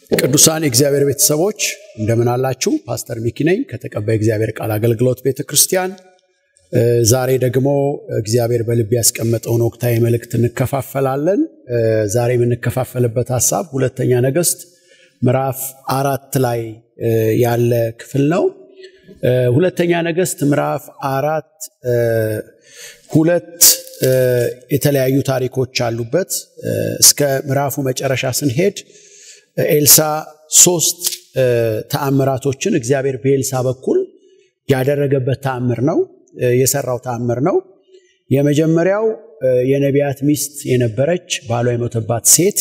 ቅዱሳን የእግዚአብሔር ቤተሰቦች እንደምን አላችሁ? ፓስተር ሚኪ ነኝ ከተቀባይ እግዚአብሔር ቃል አገልግሎት ቤተ ክርስቲያን። ዛሬ ደግሞ እግዚአብሔር በልብ ያስቀመጠውን ወቅታዊ መልእክት እንከፋፈላለን። ዛሬ የምንከፋፈልበት ሀሳብ ሁለተኛ ነገሥት ምዕራፍ አራት ላይ ያለ ክፍል ነው። ሁለተኛ ነገሥት ምዕራፍ አራት ሁለት የተለያዩ ታሪኮች አሉበት። እስከ ምዕራፉ መጨረሻ ስንሄድ ኤልሳ ሶስት ተአምራቶችን እግዚአብሔር በኤልሳ በኩል ያደረገበት ተአምር ነው፣ የሰራው ተአምር ነው። የመጀመሪያው የነቢያት ሚስት የነበረች ባሏ የሞተባት ሴት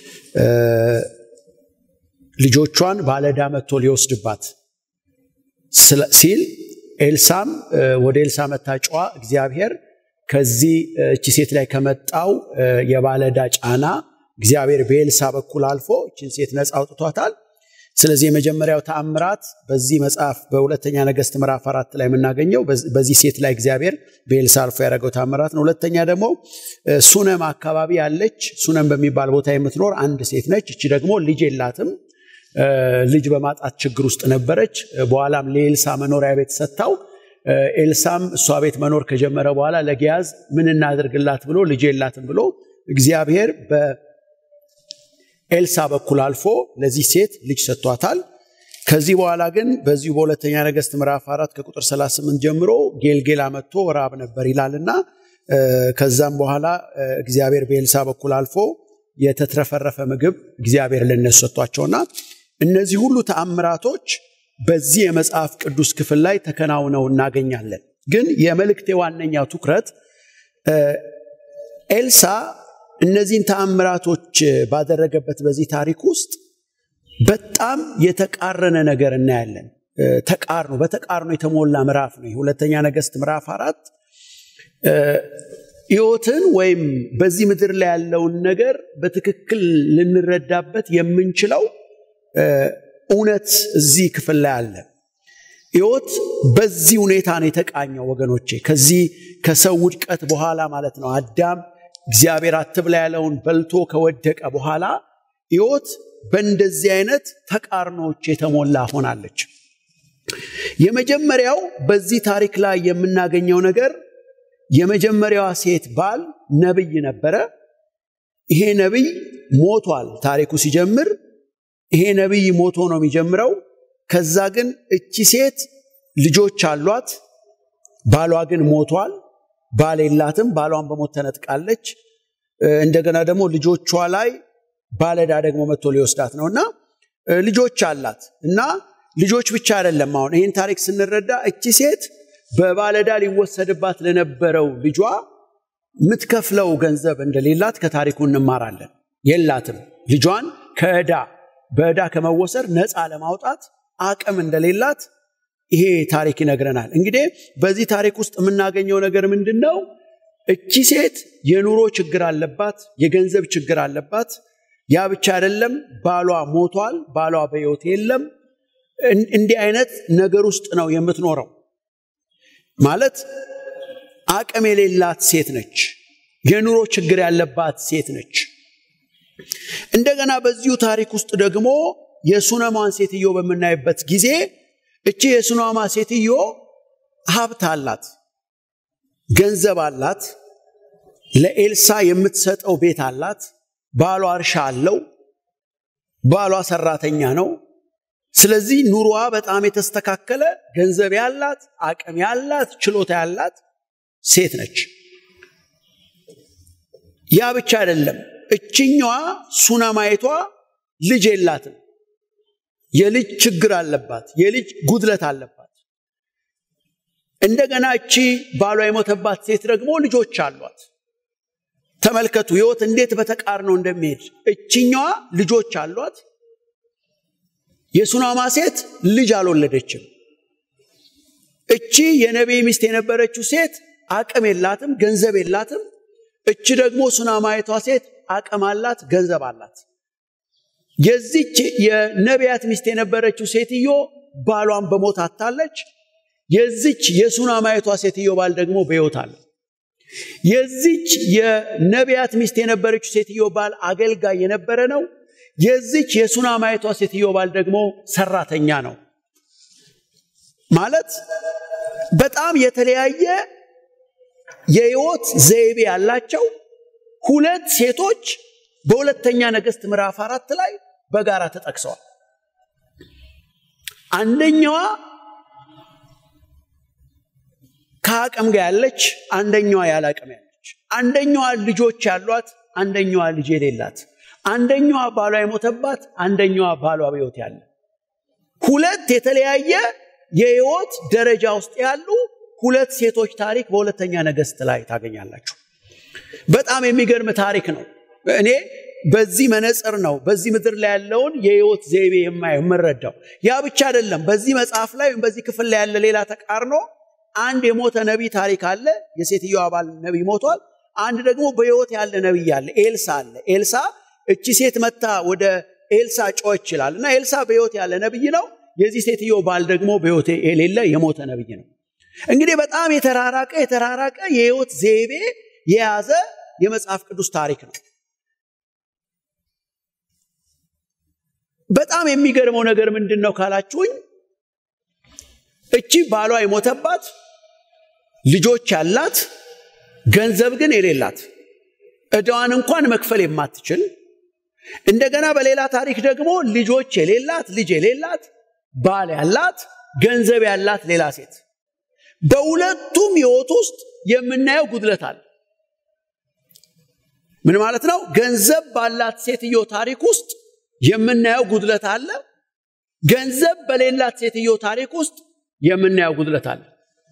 ልጆቿን ባለዕዳ መጥቶ ሊወስድባት ሲል ኤልሳም ወደ ኤልሳ መታጫዋ እግዚአብሔር ከዚህ እቺ ሴት ላይ ከመጣው የባለዕዳ ጫና እግዚአብሔር በኤልሳ በኩል አልፎ እችን ሴት ነፃ አውጥቷታል። ስለዚህ የመጀመሪያው ተአምራት በዚህ መጽሐፍ በሁለተኛ ነገሥት ምዕራፍ አራት ላይ የምናገኘው በዚህ ሴት ላይ እግዚአብሔር በኤልሳ አልፎ ያደረገው ተአምራት ነው። ሁለተኛ ደግሞ ሱነም አካባቢ ያለች ሱነም በሚባል ቦታ የምትኖር አንድ ሴት ነች። እቺ ደግሞ ልጅ የላትም። ልጅ በማጣት ችግር ውስጥ ነበረች። በኋላም ለኤልሳ መኖሪያ ቤት ሰጥታው ኤልሳም እሷ ቤት መኖር ከጀመረ በኋላ ለጊያዝ ምን እናደርግላት ብሎ ልጅ የላትም ብሎ እግዚአብሔር በኤልሳ በኩል አልፎ ለዚህ ሴት ልጅ ሰጥቷታል። ከዚህ በኋላ ግን በዚሁ በሁለተኛ ነገሥት ምዕራፍ አራት ከቁጥር 38 ጀምሮ ጌልጌላ መጥቶ ራብ ነበር ይላልና ከዛም በኋላ እግዚአብሔር በኤልሳ በኩል አልፎ የተትረፈረፈ ምግብ እግዚአብሔር ለነሱ ሰጥቷቸውና እነዚህ ሁሉ ተአምራቶች በዚህ የመጽሐፍ ቅዱስ ክፍል ላይ ተከናውነው እናገኛለን። ግን የመልእክቴ ዋነኛው ትኩረት ኤልሳ እነዚህን ተአምራቶች ባደረገበት በዚህ ታሪክ ውስጥ በጣም የተቃረነ ነገር እናያለን። ተቃርኖ በተቃርኖ የተሞላ ምዕራፍ ነው። ሁለተኛ ነገሥት ምዕራፍ አራት ሕይወትን ወይም በዚህ ምድር ላይ ያለውን ነገር በትክክል ልንረዳበት የምንችለው እውነት እዚህ ክፍል ላይ አለ። ሕይወት በዚህ ሁኔታ ነው የተቃኘው ወገኖቼ። ከዚህ ከሰው ውድቀት በኋላ ማለት ነው አዳም እግዚአብሔር አትብላ ያለውን በልቶ ከወደቀ በኋላ ሕይወት በእንደዚህ አይነት ተቃርኖዎች የተሞላ ሆናለች። የመጀመሪያው በዚህ ታሪክ ላይ የምናገኘው ነገር የመጀመሪያዋ ሴት ባል ነቢይ ነበረ። ይሄ ነቢይ ሞቷል። ታሪኩ ሲጀምር ይሄ ነቢይ ሞቶ ነው የሚጀምረው። ከዛ ግን እቺ ሴት ልጆች አሏት፣ ባሏ ግን ሞቷል። ባል የላትም። ባሏን በሞት ተነጥቃለች። እንደገና ደግሞ ልጆቿ ላይ ባለዕዳ ደግሞ መጥቶ ሊወስዳት ነው እና ልጆች አላት እና ልጆች ብቻ አይደለም። አሁን ይህን ታሪክ ስንረዳ እቺ ሴት በባለዕዳ ሊወሰድባት ለነበረው ልጇ የምትከፍለው ገንዘብ እንደሌላት ከታሪኩ እንማራለን። የላትም። ልጇን ከዕዳ በዕዳ ከመወሰድ ነፃ ለማውጣት አቅም እንደሌላት ይሄ ታሪክ ይነግረናል። እንግዲህ በዚህ ታሪክ ውስጥ የምናገኘው ነገር ምንድን ነው? እቺ ሴት የኑሮ ችግር አለባት፣ የገንዘብ ችግር አለባት። ያ ብቻ አይደለም፣ ባሏ ሞቷል፣ ባሏ በሕይወት የለም። እንዲህ አይነት ነገር ውስጥ ነው የምትኖረው። ማለት አቅም የሌላት ሴት ነች። የኑሮ ችግር ያለባት ሴት ነች። እንደገና በዚሁ ታሪክ ውስጥ ደግሞ የሱነማን ሴትዮ በምናይበት ጊዜ እቺ የሱነማ ሴትዮ ሀብት አላት፣ ገንዘብ አላት፣ ለኤልሳ የምትሰጠው ቤት አላት፣ ባሏ እርሻ አለው፣ ባሏ ሰራተኛ ነው። ስለዚህ ኑሮዋ በጣም የተስተካከለ ገንዘብ ያላት አቅም ያላት ችሎታ ያላት ሴት ነች። ያ ብቻ አይደለም። እችኛዋ ሱነማይቷ ልጅ የላትም። የልጅ ችግር አለባት። የልጅ ጉድለት አለባት። እንደገና እቺ ባሏ የሞተባት ሴት ደግሞ ልጆች አሏት። ተመልከቱ ሕይወት እንዴት በተቃርኖ እንደሚሄድ። እችኛዋ ልጆች አሏት። የሱናማ ሴት ልጅ አልወለደችም። እቺ የነቢይ ሚስት የነበረችው ሴት አቅም የላትም፣ ገንዘብ የላትም። እቺ ደግሞ ሱናማይቷ ሴት አቅም አላት፣ ገንዘብ አላት። የዚች የነቢያት ሚስት የነበረችው ሴትዮ ባሏን በሞት አታለች። የዚች የሱናማይቷ ሴትዮ ባል ደግሞ በሕይወት አለ። የዚች የነቢያት ሚስት የነበረችው ሴትዮ ባል አገልጋይ የነበረ ነው። የዚች የሱናማይቷ ሴትዮ ባል ደግሞ ሰራተኛ ነው ማለት በጣም የተለያየ የህይወት ዘይቤ ያላቸው ሁለት ሴቶች በሁለተኛ ነገሥት ምዕራፍ አራት ላይ በጋራ ተጠቅሰዋል አንደኛዋ ከአቅም ጋር ያለች አንደኛዋ ያለ አቅም ያለች አንደኛዋ ልጆች ያሏት አንደኛዋ ልጅ የሌላት አንደኛዋ ባሏ የሞተባት አንደኛዋ ባሏ በሕይወት ያለ ሁለት የተለያየ የህይወት ደረጃ ውስጥ ያሉ ሁለት ሴቶች ታሪክ በሁለተኛ ነገሥት ላይ ታገኛላችሁ በጣም የሚገርም ታሪክ ነው እኔ በዚህ መነጽር ነው በዚህ ምድር ላይ ያለውን የህይወት ዘይቤ የማየው የምረዳው ያ ብቻ አይደለም በዚህ መጽሐፍ ላይ ወይም በዚህ ክፍል ላይ ያለ ሌላ ተቃርኖ አንድ የሞተ ነቢይ ታሪክ አለ የሴትዮ አባል ነቢይ ሞቷል አንድ ደግሞ በህይወት ያለ ነቢይ አለ ኤልሳ አለ ኤልሳ እቺ ሴት መታ ወደ ኤልሳ ጮ ይችላል እና ኤልሳ በህይወት ያለ ነቢይ ነው የዚህ ሴትዮ ባል ደግሞ በህይወት የሌለ የሞተ ነቢይ ነው እንግዲህ በጣም የተራራቀ የተራራቀ የህይወት ዘይቤ የያዘ የመጽሐፍ ቅዱስ ታሪክ ነው በጣም የሚገርመው ነገር ምንድን ነው ካላችሁኝ እቺ ባሏ የሞተባት ልጆች ያላት ገንዘብ ግን የሌላት እዳዋን እንኳን መክፈል የማትችል እንደገና በሌላ ታሪክ ደግሞ ልጆች የሌላት ልጅ የሌላት ባል ያላት ገንዘብ ያላት ሌላ ሴት በሁለቱም ህይወት ውስጥ የምናየው ጉድለት አለ ምን ማለት ነው ገንዘብ ባላት ሴትዮ ታሪክ ውስጥ የምናየው ጉድለት አለ ገንዘብ በሌላት ሴትዮ ታሪክ ውስጥ የምናየው ጉድለት አለ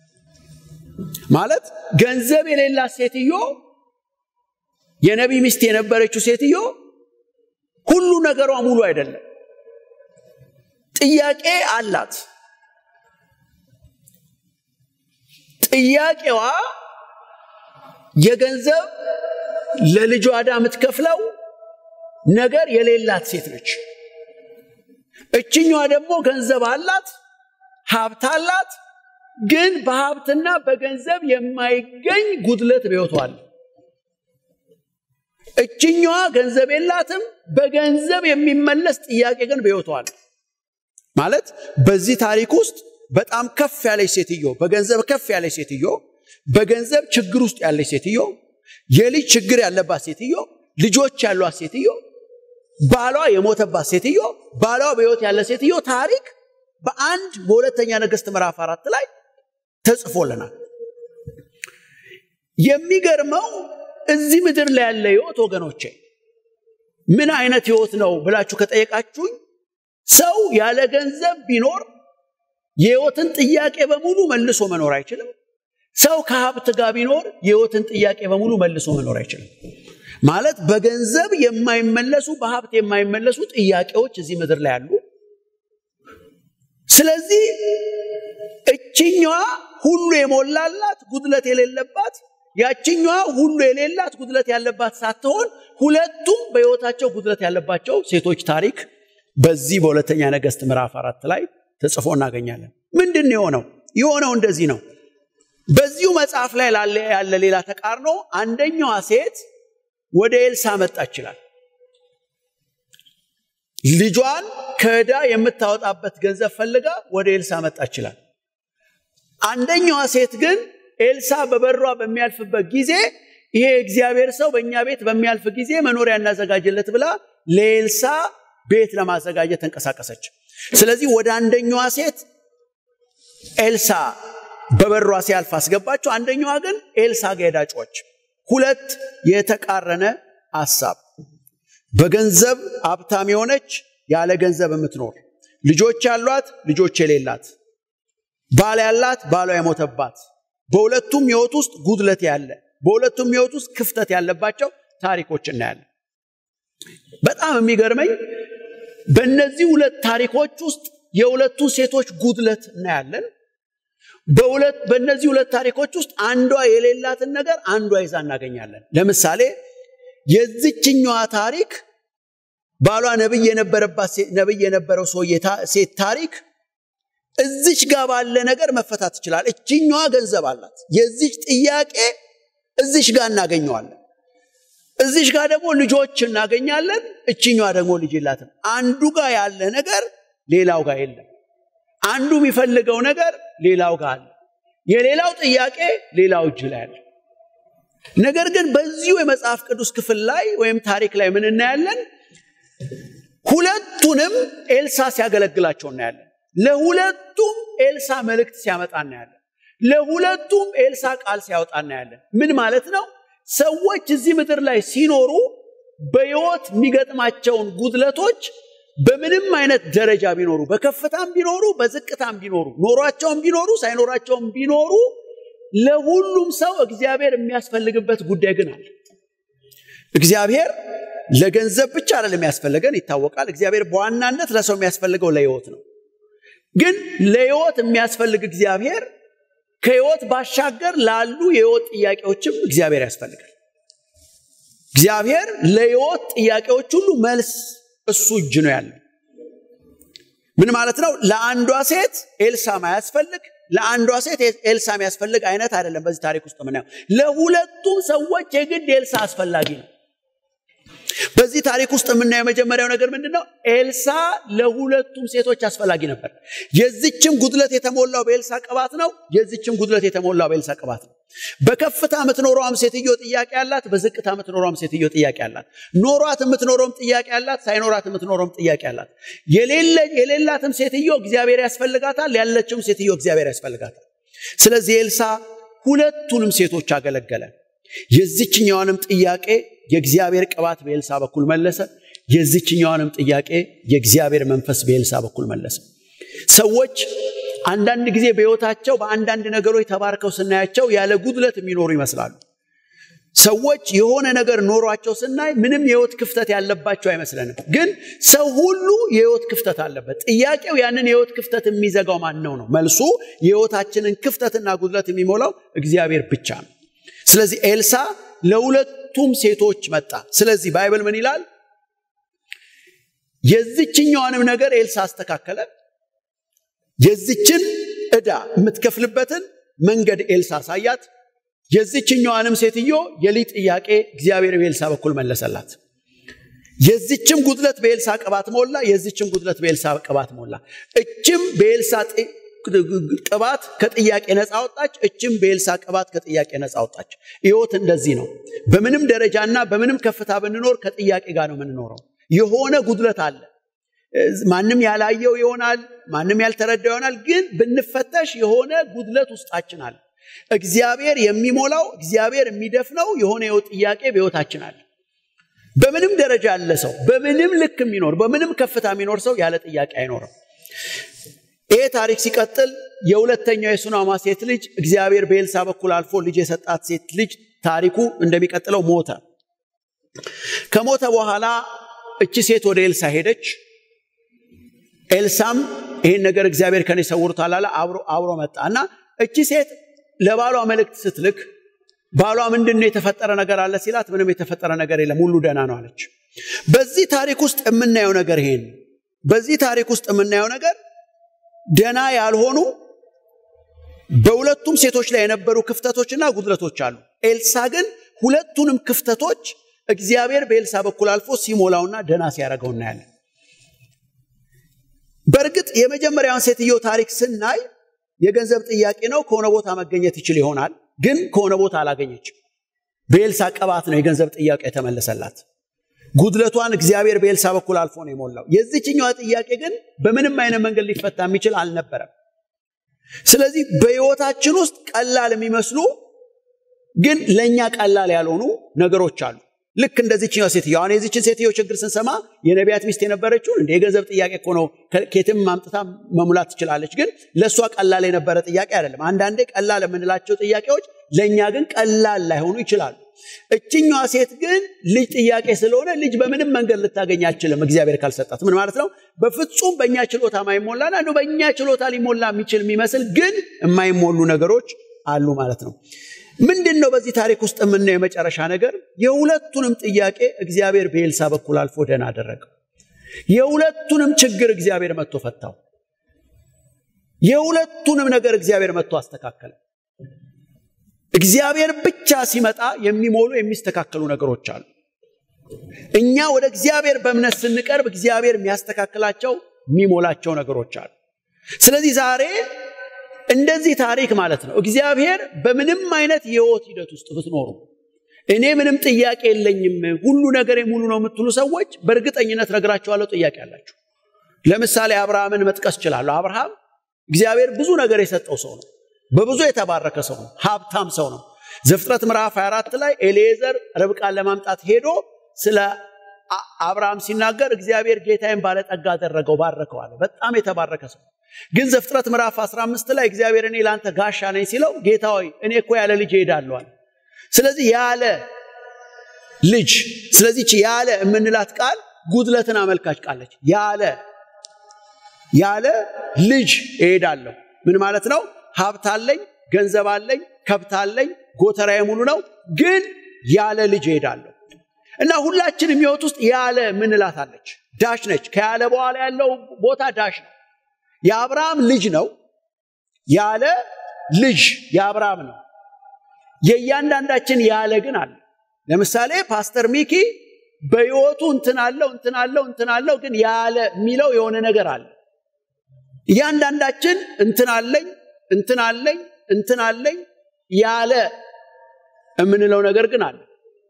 ማለት ገንዘብ የሌላት ሴትዮ የነቢ ሚስት የነበረችው ሴትዮ ሁሉ ነገሯ ሙሉ አይደለም ጥያቄ አላት ጥያቄዋ የገንዘብ ለልጇ ዕዳ የምትከፍለው ነገር የሌላት ሴት ነች እችኛዋ ደግሞ ገንዘብ አላት ሀብት አላት ግን በሀብትና በገንዘብ የማይገኝ ጉድለት በሕይወቷል እችኛዋ ገንዘብ የላትም በገንዘብ የሚመለስ ጥያቄ ግን በሕይወቷል ማለት በዚህ ታሪክ ውስጥ በጣም ከፍ ያለች ሴትዮ በገንዘብ ከፍ ያለች ሴትዮ በገንዘብ ችግር ውስጥ ያለች ሴትዮ የልጅ ችግር ያለባት ሴትዮ ልጆች ያሏት ሴትዮ ባሏ የሞተባት ሴትዮ ባሏ በሕይወት ያለ ሴትዮ ታሪክ በአንድ በሁለተኛ ነገሥት ምዕራፍ አራት ላይ ተጽፎልናል የሚገርመው እዚህ ምድር ላይ ያለ ህይወት ወገኖቼ ምን አይነት ህይወት ነው ብላችሁ ከጠየቃችሁኝ ሰው ያለ ገንዘብ ቢኖር የህይወትን ጥያቄ በሙሉ መልሶ መኖር አይችልም ሰው ከሀብት ጋር ቢኖር የህይወትን ጥያቄ በሙሉ መልሶ መኖር አይችልም ማለት በገንዘብ የማይመለሱ በሀብት የማይመለሱ ጥያቄዎች እዚህ ምድር ላይ አሉ ስለዚህ እችኛዋ ሁሉ የሞላላት ጉድለት የሌለባት ያችኛዋ ሁሉ የሌላት ጉድለት ያለባት ሳትሆን ሁለቱም በህይወታቸው ጉድለት ያለባቸው ሴቶች ታሪክ በዚህ በሁለተኛ ነገሥት ምዕራፍ አራት ላይ ተጽፎ እናገኛለን ምንድን የሆነው የሆነው እንደዚህ ነው በዚሁ መጽሐፍ ላይ ያለ ሌላ ተቃርኖ አንደኛዋ ሴት ወደ ኤልሳ መጣ ይችላል ልጇን ከዕዳ የምታወጣበት ገንዘብ ፈልጋ ወደ ኤልሳ መጣ ይችላል አንደኛዋ ሴት ግን ኤልሳ በበሯ በሚያልፍበት ጊዜ ይሄ እግዚአብሔር ሰው በእኛ ቤት በሚያልፍ ጊዜ መኖሪያ እናዘጋጅለት ብላ ለኤልሳ ቤት ለማዘጋጀት ተንቀሳቀሰች ስለዚህ ወደ አንደኛዋ ሴት ኤልሳ በበሯ ሲያልፍ አስገባቸው አንደኛዋ ግን ኤልሳ ገዳጮች ሁለት የተቃረነ ሐሳብ በገንዘብ ሀብታም የሆነች ያለ ገንዘብ የምትኖር ልጆች ያሏት ልጆች የሌላት ባል ያላት ባሏ የሞተባት በሁለቱም ህይወት ውስጥ ጉድለት ያለ በሁለቱም ህይወት ውስጥ ክፍተት ያለባቸው ታሪኮች እናያለን በጣም የሚገርመኝ በእነዚህ ሁለት ታሪኮች ውስጥ የሁለቱ ሴቶች ጉድለት እናያለን በእነዚህ ሁለት ታሪኮች ውስጥ አንዷ የሌላትን ነገር አንዷ ይዛ እናገኛለን ለምሳሌ የዚችኛዋ ታሪክ ባሏ ነብይ የነበረባት ነብይ የነበረው ሰው ሴት ታሪክ እዚች ጋር ባለ ነገር መፈታት ይችላል እችኛዋ ገንዘብ አላት የዚች ጥያቄ እዚች ጋር እናገኘዋለን እዚሽ ጋር ደግሞ ልጆች እናገኛለን። እችኛዋ ደግሞ ልጅ የላትም። አንዱ ጋር ያለ ነገር ሌላው ጋር የለም። አንዱ የሚፈልገው ነገር ሌላው ጋር አለ። የሌላው ጥያቄ ሌላው እጅ ላይ አለ። ነገር ግን በዚሁ የመጽሐፍ ቅዱስ ክፍል ላይ ወይም ታሪክ ላይ ምን እናያለን? ሁለቱንም ኤልሳ ሲያገለግላቸው እናያለን። ለሁለቱም ኤልሳ መልእክት ሲያመጣ እናያለን። ለሁለቱም ኤልሳ ቃል ሲያወጣ እናያለን። ምን ማለት ነው? ሰዎች እዚህ ምድር ላይ ሲኖሩ በሕይወት የሚገጥማቸውን ጉድለቶች በምንም አይነት ደረጃ ቢኖሩ በከፍታም ቢኖሩ በዝቅታም ቢኖሩ ኖሯቸውም ቢኖሩ ሳይኖራቸውም ቢኖሩ ለሁሉም ሰው እግዚአብሔር የሚያስፈልግበት ጉዳይ ግን አለ። እግዚአብሔር ለገንዘብ ብቻ አይደለም የሚያስፈልገን ይታወቃል። እግዚአብሔር በዋናነት ለሰው የሚያስፈልገው ለሕይወት ነው። ግን ለሕይወት የሚያስፈልግ እግዚአብሔር ከሕይወት ባሻገር ላሉ የሕይወት ጥያቄዎችም እግዚአብሔር ያስፈልጋል። እግዚአብሔር ለሕይወት ጥያቄዎች ሁሉ መልስ እሱ እጅ ነው ያለው። ምን ማለት ነው? ለአንዷ ሴት ኤልሳ ማያስፈልግ ለአንዷ ሴት ኤልሳ የሚያስፈልግ አይነት አይደለም። በዚህ ታሪክ ውስጥ ምናየው ለሁለቱም ሰዎች የግድ ኤልሳ አስፈላጊ ነው። በዚህ ታሪክ ውስጥ የምናየው የመጀመሪያው ነገር ምንድን ነው? ኤልሳ ለሁለቱም ሴቶች አስፈላጊ ነበር። የዚችም ጉድለት የተሞላው በኤልሳ ቅባት ነው። የዚችም ጉድለት የተሞላው በኤልሳ ቅባት ነው። በከፍታ የምትኖረውም ሴትዮ ጥያቄ አላት። በዝቅታ የምትኖረውም ሴትዮ ጥያቄ አላት። ኖሯት የምትኖረውም ጥያቄ አላት። ሳይኖራት የምትኖረውም ጥያቄ አላት። የሌላትም ሴትዮ እግዚአብሔር ያስፈልጋታል። ያለችውም ሴትዮ እግዚአብሔር ያስፈልጋታል። ስለዚህ ኤልሳ ሁለቱንም ሴቶች አገለገለ። የዚችኛዋንም ጥያቄ የእግዚአብሔር ቅባት በኤልሳ በኩል መለሰ። የዚችኛዋንም ጥያቄ የእግዚአብሔር መንፈስ በኤልሳ በኩል መለሰ። ሰዎች አንዳንድ ጊዜ በሕይወታቸው በአንዳንድ ነገሮች ተባርከው ስናያቸው ያለ ጉድለት የሚኖሩ ይመስላሉ። ሰዎች የሆነ ነገር ኖሯቸው ስናይ ምንም የሕይወት ክፍተት ያለባቸው አይመስለንም። ግን ሰው ሁሉ የሕይወት ክፍተት አለበት። ጥያቄው ያንን የሕይወት ክፍተት የሚዘጋው ማን ነው ነው? መልሱ የሕይወታችንን ክፍተትና ጉድለት የሚሞላው እግዚአብሔር ብቻ ነው። ስለዚህ ኤልሳ ለሁለቱም ሴቶች መጣ። ስለዚህ ባይብል ምን ይላል? የዚችኛዋንም ነገር ኤልሳ አስተካከለ። የዚችን ዕዳ የምትከፍልበትን መንገድ ኤልሳ አሳያት። የዚችኛዋንም ሴትዮ የሊጥ ጥያቄ እግዚአብሔር በኤልሳ በኩል መለሰላት። የዚችም ጉድለት በኤልሳ ቅባት ሞላ። የዚችም ጉድለት በኤልሳ ቅባት ሞላ። እችም በኤልሳ ቅባት ከጥያቄ ነፃ ወጣች። እችም በኤልሳ ቅባት ከጥያቄ ነፃ ወጣች። ሕይወት እንደዚህ ነው። በምንም ደረጃና በምንም ከፍታ ብንኖር ከጥያቄ ጋር ነው የምንኖረው። የሆነ ጉድለት አለ። ማንም ያላየው ይሆናል፣ ማንም ያልተረዳው ይሆናል። ግን ብንፈተሽ የሆነ ጉድለት ውስጣችን አለ። እግዚአብሔር የሚሞላው እግዚአብሔር የሚደፍነው የሆነ የሕይወት ጥያቄ በሕይወታችን አለ። በምንም ደረጃ ያለ ሰው በምንም ልክ የሚኖር በምንም ከፍታ የሚኖር ሰው ያለ ጥያቄ አይኖርም። ይሄ ታሪክ ሲቀጥል የሁለተኛው የሱናማ ሴት ልጅ እግዚአብሔር በኤልሳ በኩል አልፎ ልጅ የሰጣት ሴት ልጅ ታሪኩ እንደሚቀጥለው ሞተ። ከሞተ በኋላ እቺ ሴት ወደ ኤልሳ ሄደች። ኤልሳም ይህን ነገር እግዚአብሔር ከኔ ሰውሮታል አለ። አብሮ መጣ እና እቺ ሴት ለባሏ መልእክት ስትልክ ባሏ ምንድን ነው የተፈጠረ ነገር አለ ሲላት፣ ምንም የተፈጠረ ነገር የለም ሁሉ ደህና ነው አለች። በዚህ ታሪክ ውስጥ የምናየው ነገር ይሄን በዚህ ታሪክ ውስጥ የምናየው ነገር ደና ያልሆኑ በሁለቱም ሴቶች ላይ የነበሩ ክፍተቶችና ጉድለቶች አሉ። ኤልሳ ግን ሁለቱንም ክፍተቶች እግዚአብሔር በኤልሳ በኩል አልፎ ሲሞላውና ደና ሲያደርገው እናያለን። በእርግጥ የመጀመሪያውን ሴትዮ ታሪክ ስናይ የገንዘብ ጥያቄ ነው። ከሆነ ቦታ መገኘት ይችል ይሆናል፣ ግን ከሆነ ቦታ አላገኘችም። በኤልሳ ቅባት ነው የገንዘብ ጥያቄ የተመለሰላት። ጉድለቷን እግዚአብሔር በኤልሳ በኩል አልፎ ነው የሞላው። የዚችኛዋ ጥያቄ ግን በምንም አይነት መንገድ ሊፈታ የሚችል አልነበረም። ስለዚህ በሕይወታችን ውስጥ ቀላል የሚመስሉ ግን ለእኛ ቀላል ያልሆኑ ነገሮች አሉ። ልክ እንደዚችኛው ሴትዮ አሁን የዚችን ሴትዮ ችግር ስንሰማ የነቢያት ሚስት የነበረችውን እንደ የገንዘብ ጥያቄ እኮ ነው ኬትም ማምጥታ መሙላት ትችላለች። ግን ለእሷ ቀላል የነበረ ጥያቄ አይደለም። አንዳንዴ ቀላል የምንላቸው ጥያቄዎች ለእኛ ግን ቀላል ላይሆኑ ይችላሉ። እችኛዋ ሴት ግን ልጅ ጥያቄ ስለሆነ ልጅ በምንም መንገድ ልታገኝ አችልም እግዚአብሔር ካልሰጣት። ምን ማለት ነው? በፍጹም በእኛ ችሎታ ማይሞላና እንደው በእኛ ችሎታ ሊሞላ የሚችል የሚመስል ግን የማይሞሉ ነገሮች አሉ ማለት ነው። ምንድን ነው በዚህ ታሪክ ውስጥ የምናየው የመጨረሻ ነገር? የሁለቱንም ጥያቄ እግዚአብሔር በኤልሳ በኩል አልፎ ደህና አደረገው። የሁለቱንም ችግር እግዚአብሔር መጥቶ ፈታው። የሁለቱንም ነገር እግዚአብሔር መጥቶ አስተካከለ። እግዚአብሔር ብቻ ሲመጣ የሚሞሉ የሚስተካከሉ ነገሮች አሉ። እኛ ወደ እግዚአብሔር በእምነት ስንቀርብ እግዚአብሔር የሚያስተካክላቸው የሚሞላቸው ነገሮች አሉ። ስለዚህ ዛሬ እንደዚህ ታሪክ ማለት ነው። እግዚአብሔር በምንም አይነት የህይወት ሂደት ውስጥ ብትኖሩ እኔ ምንም ጥያቄ የለኝም ሁሉ ነገሬ ሙሉ ነው የምትሉ ሰዎች በእርግጠኝነት ነግራችኋለሁ፣ ጥያቄ አላችሁ። ለምሳሌ አብርሃምን መጥቀስ እችላለሁ። አብርሃም እግዚአብሔር ብዙ ነገር የሰጠው ሰው ነው። በብዙ የተባረከ ሰው ነው። ሀብታም ሰው ነው። ዘፍጥረት ምዕራፍ 24 ላይ ኤሌዘር ርብቃን ለማምጣት ሄዶ ስለ አብርሃም ሲናገር እግዚአብሔር ጌታዬን ባለጠጋ አደረገው፣ ባረከው አለ። በጣም የተባረከ ሰው ግን ዘፍጥረት ምዕራፍ 15 ላይ እግዚአብሔር እኔ ለአንተ ጋሻ ነኝ ሲለው ጌታ ሆይ እኔ እኮ ያለ ልጅ እሄዳለሁ አለ። ስለዚህ ያለ ልጅ ስለዚች ያለ የምንላት ቃል ጉድለትን አመልካች ቃለች። ያለ ያለ ልጅ እሄዳለሁ ምን ማለት ነው? ሀብት አለኝ፣ ገንዘብ አለኝ፣ ከብት አለኝ፣ ጎተራዬ ሙሉ ነው፣ ግን ያለ ልጅ እሄዳለሁ እና ሁላችንም ሕይወት ውስጥ ያለ ምንላት አለች። ዳሽ ነች። ከያለ በኋላ ያለው ቦታ ዳሽ ነው። የአብርሃም ልጅ ነው። ያለ ልጅ የአብርሃም ነው። የእያንዳንዳችን ያለ ግን አለ። ለምሳሌ ፓስተር ሚኪ በሕይወቱ እንትን አለው እንትን አለው እንትን አለው፣ ግን ያለ የሚለው የሆነ ነገር አለ። እያንዳንዳችን እንትን አለኝ እንትን አለኝ እንትን አለኝ ያለ የምንለው ነገር ግን አለ።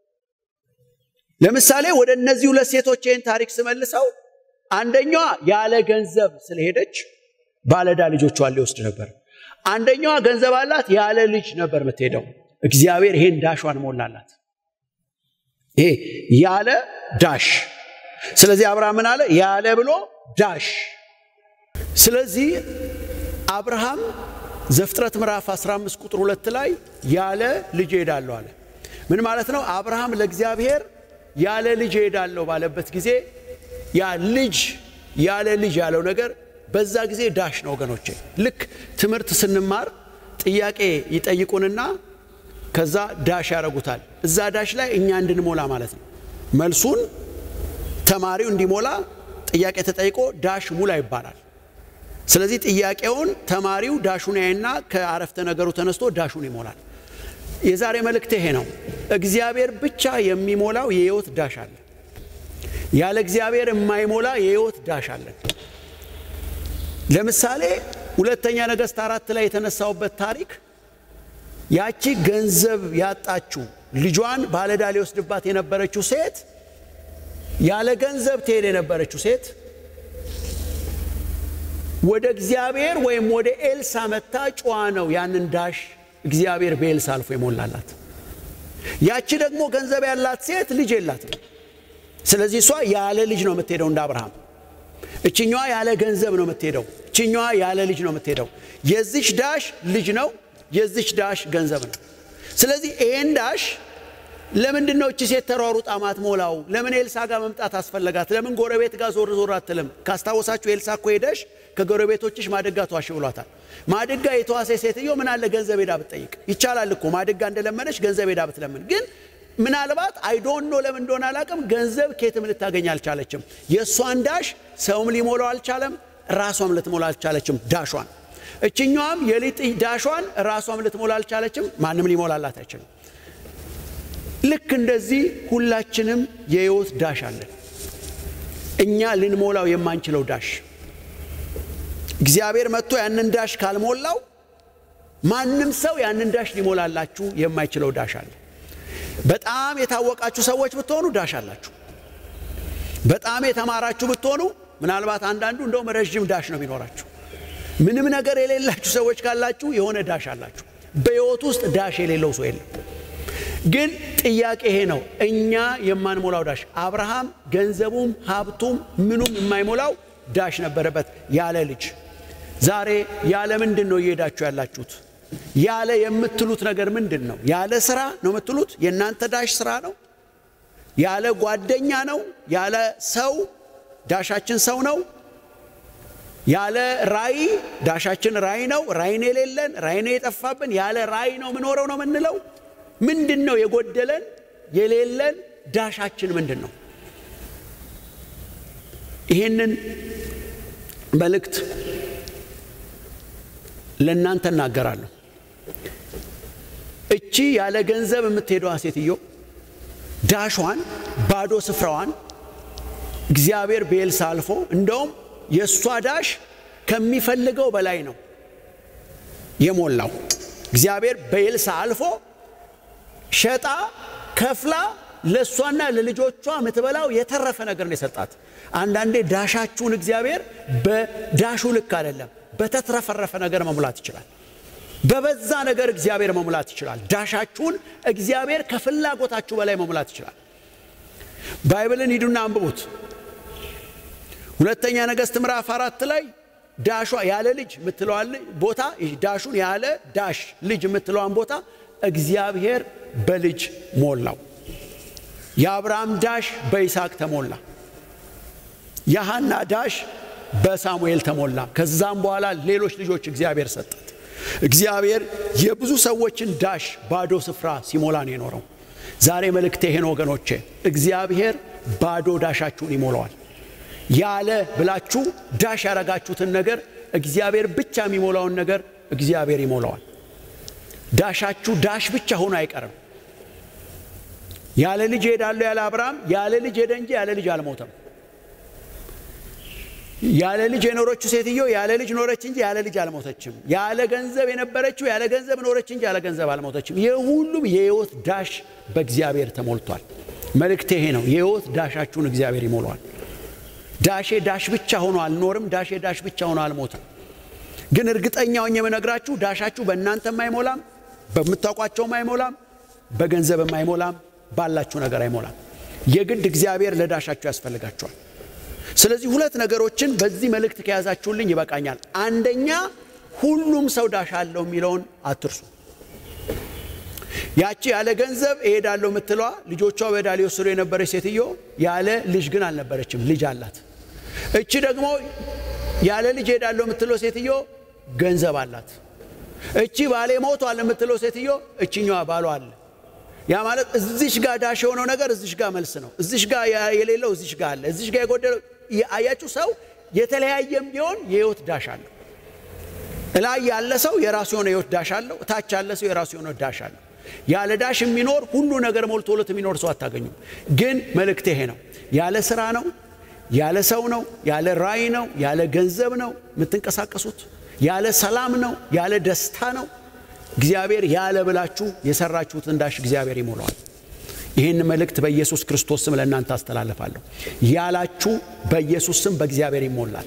ለምሳሌ ወደ እነዚህ ሁለት ሴቶች ይህን ታሪክ ስመልሰው አንደኛዋ ያለ ገንዘብ ስለሄደች ባለዳ ልጆቿን ሊወስድ ነበር። አንደኛዋ ገንዘብ አላት፣ ያለ ልጅ ነበር የምትሄደው። እግዚአብሔር ይሄን ዳሿን ሞላላት። ይሄ ያለ ዳሽ። ስለዚህ አብርሃም ምን አለ? ያለ ብሎ ዳሽ። ስለዚህ አብርሃም ዘፍጥረት ምዕራፍ 15 ቁጥር ሁለት ላይ ያለ ልጅ እሄዳለሁ አለ። ምን ማለት ነው? አብርሃም ለእግዚአብሔር ያለ ልጅ እሄዳለሁ ባለበት ጊዜ ያ ልጅ ያለ ልጅ ያለው ነገር በዛ ጊዜ ዳሽ ነው ወገኖቼ። ልክ ትምህርት ስንማር ጥያቄ ይጠይቁንና ከዛ ዳሽ ያደርጉታል። እዛ ዳሽ ላይ እኛ እንድንሞላ ማለት ነው። መልሱን ተማሪው እንዲሞላ ጥያቄ ተጠይቆ ዳሽ ሙላ ይባላል። ስለዚህ ጥያቄውን ተማሪው ዳሹን ያይና ከአረፍተ ነገሩ ተነስቶ ዳሹን ይሞላል። የዛሬ መልእክት ይሄ ነው። እግዚአብሔር ብቻ የሚሞላው የህይወት ዳሽ አለ። ያለ እግዚአብሔር የማይሞላ የህይወት ዳሽ አለን። ለምሳሌ ሁለተኛ ነገሥት አራት ላይ የተነሳውበት ታሪክ ያቺ ገንዘብ ያጣችው ልጇን ባለዕዳ ሊወስድባት የነበረችው ሴት ያለ ገንዘብ ትሄድ የነበረችው ሴት ወደ እግዚአብሔር ወይም ወደ ኤልሳ መታ ጨዋ ነው ያንን ዳሽ እግዚአብሔር በኤልሳ አልፎ ይሞላላት። ያቺ ደግሞ ገንዘብ ያላት ሴት ልጅ የላትም። ስለዚህ እሷ ያለ ልጅ ነው የምትሄደው እንደ አብርሃም። እችኛዋ ያለ ገንዘብ ነው የምትሄደው። እችኛዋ ያለ ልጅ ነው የምትሄደው። የዚች ዳሽ ልጅ ነው፣ የዚች ዳሽ ገንዘብ ነው። ስለዚህ ይሄን ዳሽ ለምንድን ነው እቺ ሴት ተሯሩጣ ማትሞላው? ለምን ኤልሳ ጋር መምጣት አስፈለጋት? ለምን ጎረቤት ጋር ዞር ዞር አትልም? ካስታወሳችሁ ኤልሳ እኮ ሄደሽ ከጎረቤቶችሽ ማድጋ ተዋሽ ብሏታል። ማድጋ የተዋሴ ሴትዮ ምን አለ ገንዘብ ሄዳ ብትጠይቅ ይቻላል እኮ ማድጋ እንደለመነች ገንዘብ ሄዳ ብትለምን ግን ምናልባት አይዶን ኖ ለምን እንደሆነ አላቅም፣ ገንዘብ ኬትም ልታገኝ አልቻለችም። የእሷን ዳሽ ሰውም ሊሞላው አልቻለም፣ ራሷም ልትሞላ አልቻለችም ዳሿን። እችኛዋም የሊጥ ዳሿን ራሷም ልትሞላ አልቻለችም፣ ማንም ሊሞላላት አይችልም። ልክ እንደዚህ ሁላችንም የህይወት ዳሽ አለን፣ እኛ ልንሞላው የማንችለው ዳሽ። እግዚአብሔር መጥቶ ያንን ዳሽ ካልሞላው ማንም ሰው ያንን ዳሽ ሊሞላላችሁ የማይችለው ዳሽ አለ። በጣም የታወቃችሁ ሰዎች ብትሆኑ ዳሽ አላችሁ። በጣም የተማራችሁ ብትሆኑ ምናልባት አንዳንዱ እንደውም ረዥም ዳሽ ነው የሚኖራችሁ። ምንም ነገር የሌላችሁ ሰዎች ካላችሁ የሆነ ዳሽ አላችሁ። በሕይወት ውስጥ ዳሽ የሌለው ሰው የለም። ግን ጥያቄ ይሄ ነው፣ እኛ የማንሞላው ዳሽ። አብርሃም ገንዘቡም ሀብቱም ምኑም የማይሞላው ዳሽ ነበረበት ያለ ልጅ። ዛሬ ያለ ምንድን ነው እየሄዳችሁ ያላችሁት? ያለ የምትሉት ነገር ምንድን ነው? ያለ ስራ ነው የምትሉት? የእናንተ ዳሽ ስራ ነው? ያለ ጓደኛ ነው? ያለ ሰው ዳሻችን ሰው ነው? ያለ ራይ ዳሻችን ራይ ነው? ራይን የሌለን ራይን የጠፋብን ያለ ራይ ነው ምኖረው ነው የምንለው? ምንድን ነው የጎደለን የሌለን ዳሻችን ምንድን ነው? ይህንን መልእክት ለእናንተ እናገራለሁ። እቺ ያለ ገንዘብ የምትሄደዋ ሴትዮ ዳሿን ባዶ ስፍራዋን እግዚአብሔር በኤልሳ አልፎ እንደውም የእሷ ዳሽ ከሚፈልገው በላይ ነው የሞላው። እግዚአብሔር በኤልሳ አልፎ ሸጣ ከፍላ ለእሷና ለልጆቿ የምትበላው የተረፈ ነገር ነው የሰጣት። አንዳንዴ ዳሻችሁን እግዚአብሔር በዳሹ ልክ አይደለም፣ በተትረፈረፈ ነገር መሙላት ይችላል። በበዛ ነገር እግዚአብሔር መሙላት ይችላል። ዳሻችሁን እግዚአብሔር ከፍላጎታችሁ በላይ መሙላት ይችላል። ባይብልን ሂዱና አንብቡት። ሁለተኛ ነገሥት ምዕራፍ አራት ላይ ዳሿ ያለ ልጅ የምትለዋን ቦታ ዳሹን ያለ ዳሽ ልጅ የምትለዋን ቦታ እግዚአብሔር በልጅ ሞላው። የአብርሃም ዳሽ በይስሐቅ ተሞላ። የሐና ዳሽ በሳሙኤል ተሞላ። ከዛም በኋላ ሌሎች ልጆች እግዚአብሔር ሰጣት። እግዚአብሔር የብዙ ሰዎችን ዳሽ ባዶ ስፍራ ሲሞላ ነው የኖረው። ዛሬ መልእክቴ ይሄን ወገኖቼ፣ እግዚአብሔር ባዶ ዳሻችሁን ይሞላዋል። ያለ ብላችሁ ዳሽ ያረጋችሁትን ነገር እግዚአብሔር ብቻ የሚሞላውን ነገር እግዚአብሔር ይሞላዋል። ዳሻችሁ ዳሽ ብቻ ሆኖ አይቀርም። ያለ ልጅ ሄዳለሁ ያለ አብርሃም ያለ ልጅ ሄደ እንጂ ያለ ልጅ አልሞተም። ያለ ልጅ የኖረችው ሴትዮ ያለ ልጅ ኖረች እንጂ ያለ ልጅ አልሞተችም። ያለ ገንዘብ የነበረችው ያለ ገንዘብ ኖረች እንጂ ያለ ገንዘብ አልሞተችም። የሁሉም የሕይወት ዳሽ በእግዚአብሔር ተሞልቷል። መልእክቴ ይሄ ነው። የሕይወት ዳሻችሁን እግዚአብሔር ይሞላዋል። ዳሼ ዳሽ ብቻ ሆኖ አልኖርም። ዳሼ ዳሽ ብቻ ሆኖ አልሞትም። ግን እርግጠኛውን የምነግራችሁ ዳሻችሁ በእናንተም አይሞላም፣ በምታውቋቸውም አይሞላም፣ በገንዘብም አይሞላም፣ ባላችሁ ነገር አይሞላም። የግድ እግዚአብሔር ለዳሻችሁ ያስፈልጋችኋል። ስለዚህ ሁለት ነገሮችን በዚህ መልእክት ከያዛችሁልኝ ይበቃኛል። አንደኛ ሁሉም ሰው ዳሽ አለው የሚለውን አትርሱ። ያቺ ያለ ገንዘብ እሄዳለሁ የምትለዋ ልጆቿ በዕዳ ሊወስዱ የነበረች ሴትዮ ያለ ልጅ ግን አልነበረችም፣ ልጅ አላት። እቺ ደግሞ ያለ ልጅ እሄዳለሁ የምትለው ሴትዮ ገንዘብ አላት። እቺ ባሌ ሞቷል የምትለው ሴትዮ እችኛዋ ባሏ አለ። ያ ማለት እዚሽ ጋር ዳሽ የሆነው ነገር እዚሽ ጋር መልስ ነው። እዚሽ ጋር የሌለው እዚሽ ጋር አለ። እዚሽ ጋር የጎደለው አያችሁ። ሰው የተለያየም ቢሆን የህይወት ዳሽ አለው። እላይ ያለ ሰው የራሱ የሆነ የህይወት ዳሽ አለው። እታች ያለ ሰው የራሱ የሆነ ዳሽ አለው። ያለ ዳሽ የሚኖር ሁሉ ነገር ሞልቶለት የሚኖር ሰው አታገኙም። ግን መልእክት ይሄ ነው። ያለ ስራ ነው፣ ያለ ሰው ነው፣ ያለ ራእይ ነው፣ ያለ ገንዘብ ነው የምትንቀሳቀሱት። ያለ ሰላም ነው፣ ያለ ደስታ ነው። እግዚአብሔር ያለ ብላችሁ የሰራችሁትን ዳሽ እግዚአብሔር ይሞላዋል። ይህን መልእክት በኢየሱስ ክርስቶስ ስም ለእናንተ አስተላልፋለሁ። ያላችሁ በኢየሱስ ስም በእግዚአብሔር ይሞላል።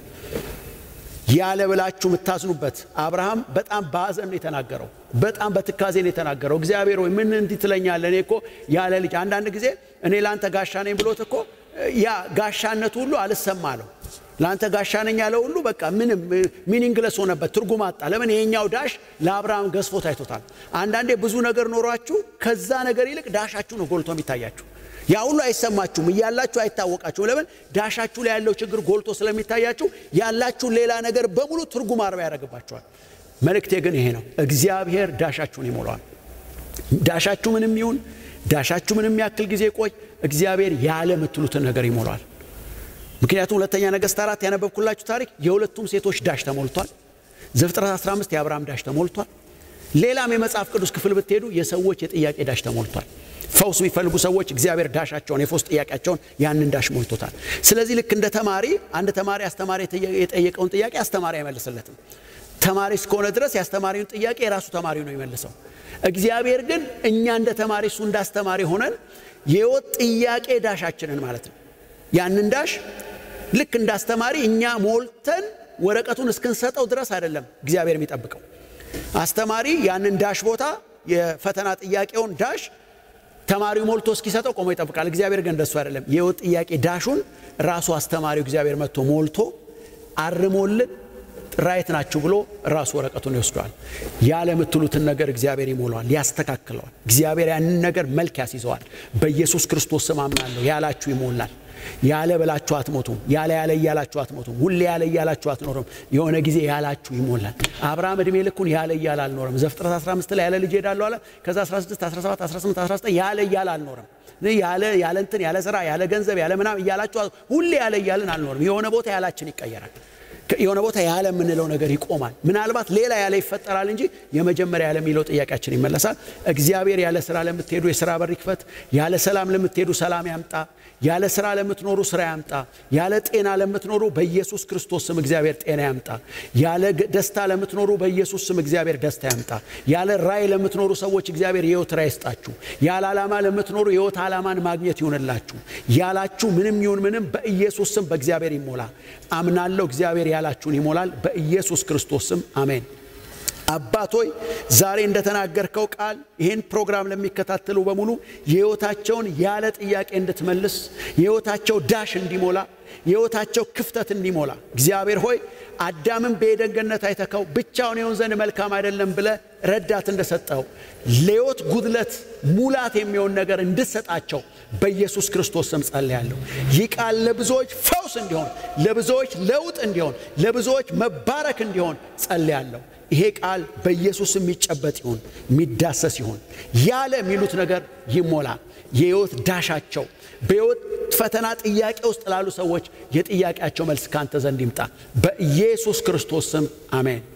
ያለ ብላችሁ የምታዝኑበት አብርሃም በጣም በሐዘን ነው የተናገረው። በጣም በትካዜ ነው የተናገረው። እግዚአብሔር ሆይ ምን እንዲህ ትለኛለህ? እኔ እኮ ያለ ልጅ አንዳንድ ጊዜ እኔ ለአንተ ጋሻ ነኝ ብሎት እኮ ያ ጋሻነቱ ሁሉ አልሰማ አለው። ለአንተ ጋሻ ነኝ ያለው ሁሉ በቃ ምንም ሚኒንግለስ ሆነበት፣ ትርጉም አጣ። ለምን? ይሄኛው ዳሽ ለአብርሃም ገዝፎ ታይቶታል። አንዳንዴ ብዙ ነገር ኖሯችሁ ከዛ ነገር ይልቅ ዳሻችሁ ነው ጎልቶ የሚታያችሁ። ያ ሁሉ አይሰማችሁም፣ እያላችሁ አይታወቃችሁም። ለምን? ዳሻችሁ ላይ ያለው ችግር ጎልቶ ስለሚታያችሁ ያላችሁን ሌላ ነገር በሙሉ ትርጉም አልባ ያደርግባችኋል። መልእክቴ ግን ይሄ ነው፣ እግዚአብሔር ዳሻችሁን ይሞላዋል። ዳሻችሁ ምንም ይሁን ዳሻችሁ ምንም ያክል ጊዜ ቆይ፣ እግዚአብሔር ያለ የምትሉትን ነገር ይሞላዋል። ምክንያቱም ሁለተኛ ነገሥት አራት ያነበብኩላችሁ ታሪክ የሁለቱም ሴቶች ዳሽ ተሞልቷል። ዘፍጥረት 15 የአብርሃም ዳሽ ተሞልቷል። ሌላም የመጽሐፍ ቅዱስ ክፍል ብትሄዱ የሰዎች የጥያቄ ዳሽ ተሞልቷል። ፈውስ የሚፈልጉ ሰዎች እግዚአብሔር ዳሻቸውን የፈውስ ጥያቄያቸውን ያንን ዳሽ ሞልቶታል። ስለዚህ ልክ እንደ ተማሪ አንድ ተማሪ አስተማሪ የጠየቀውን ጥያቄ አስተማሪ አይመልስለትም። ተማሪ እስከሆነ ድረስ የአስተማሪውን ጥያቄ የራሱ ተማሪ ነው የሚመልሰው። እግዚአብሔር ግን እኛ እንደ ተማሪ እሱ እንደ አስተማሪ ሆነን የሕይወት ጥያቄ ዳሻችንን ማለት ነው ያንን ዳሽ ልክ እንደ አስተማሪ እኛ ሞልተን ወረቀቱን እስክንሰጠው ድረስ አይደለም እግዚአብሔር የሚጠብቀው። አስተማሪ ያንን ዳሽ ቦታ የፈተና ጥያቄውን ዳሽ ተማሪው ሞልቶ እስኪሰጠው ቆሞ ይጠብቃል። እግዚአብሔር ግን እንደሱ አይደለም። የሕይወት ጥያቄ ዳሹን ራሱ አስተማሪው እግዚአብሔር መጥቶ ሞልቶ አርሞልን ራይት ናችሁ ብሎ ራሱ ወረቀቱን ይወስደዋል። ያለ የምትሉትን ነገር እግዚአብሔር ይሞላዋል፣ ያስተካክለዋል። እግዚአብሔር ያንን ነገር መልክ ያስይዘዋል። በኢየሱስ ክርስቶስ ስም አምናለሁ። ያላችሁ ይሞላል። ያለ ብላችሁ አትሞቱም። ያለ ያለ እያላችሁ አትሞቱም። ሁሌ ያለ እያላችሁ አትኖርም። የሆነ ጊዜ ያላችሁ ይሞላል። አብርሃም ዕድሜ ልኩን ያለ እያለ አልኖርም። ዘፍጥረት 15 ላይ ያለ ልጅ ሄዳለሁ አለ። ከዛ 16፣ 17፣ 18፣ 19 ያለ እያለ አልኖርም። ያለ ያለ እንትን ያለ ስራ ያለ ገንዘብ ያለ ምናም እያላችሁ ሁሌ ያለ እያልን አልኖርም። የሆነ ቦታ ያላችን ይቀየራል። የሆነ ቦታ ያለ የምንለው ነገር ይቆማል። ምናልባት ሌላ ያለ ይፈጠራል እንጂ የመጀመሪያ ያለ የሚለው ጥያቄያችን ይመለሳል። እግዚአብሔር ያለ ስራ ለምትሄዱ የስራ በር ይክፈት። ያለ ሰላም ለምትሄዱ ሰላም ያምጣ። ያለ ስራ ለምትኖሩ ስራ ያምጣ። ያለ ጤና ለምትኖሩ በኢየሱስ ክርስቶስ ስም እግዚአብሔር ጤና ያምጣ። ያለ ደስታ ለምትኖሩ በኢየሱስ ስም እግዚአብሔር ደስታ ያምጣ። ያለ ራእይ ለምትኖሩ ሰዎች እግዚአብሔር የህይወት ራእይ ይስጣችሁ። ያለ ዓላማ ለምትኖሩ የህይወት ዓላማን ማግኘት ይሆንላችሁ። ያላችሁ ምንም ይሁን ምንም በኢየሱስ ስም በእግዚአብሔር ይሞላ። አምናለሁ እግዚአብሔር ያላችሁን ይሞላል። በኢየሱስ ክርስቶስ ስም አሜን። አባቶይ ዛሬ እንደተናገርከው ቃል ይህን ፕሮግራም ለሚከታተሉ በሙሉ የህይወታቸውን ያለ ጥያቄ እንድትመልስ የህይወታቸው ዳሽ እንዲሞላ የህይወታቸው ክፍተት እንዲሞላ እግዚአብሔር ሆይ አዳምን በዔድን ገነት አይተከው ብቻውን የሆን ዘንድ መልካም አይደለም ብለ ረዳት እንደሰጠው ለህይወት ጉድለት ሙላት የሚሆን ነገር እንድሰጣቸው በኢየሱስ ክርስቶስ ስም ጸልያለሁ። ይህ ቃል ለብዙዎች ፈውስ እንዲሆን፣ ለብዙዎች ለውጥ እንዲሆን፣ ለብዙዎች መባረክ እንዲሆን ጸልያለሁ። ይሄ ቃል በኢየሱስ የሚጨበጥ ይሁን፣ የሚዳሰስ ይሁን። ያለ የሚሉት ነገር ይሞላ። የህይወት ዳሻቸው በህይወት ፈተና ጥያቄ ውስጥ ላሉ ሰዎች የጥያቄያቸው መልስ ካንተ ዘንድ ይምጣ። በኢየሱስ ክርስቶስ ስም አሜን።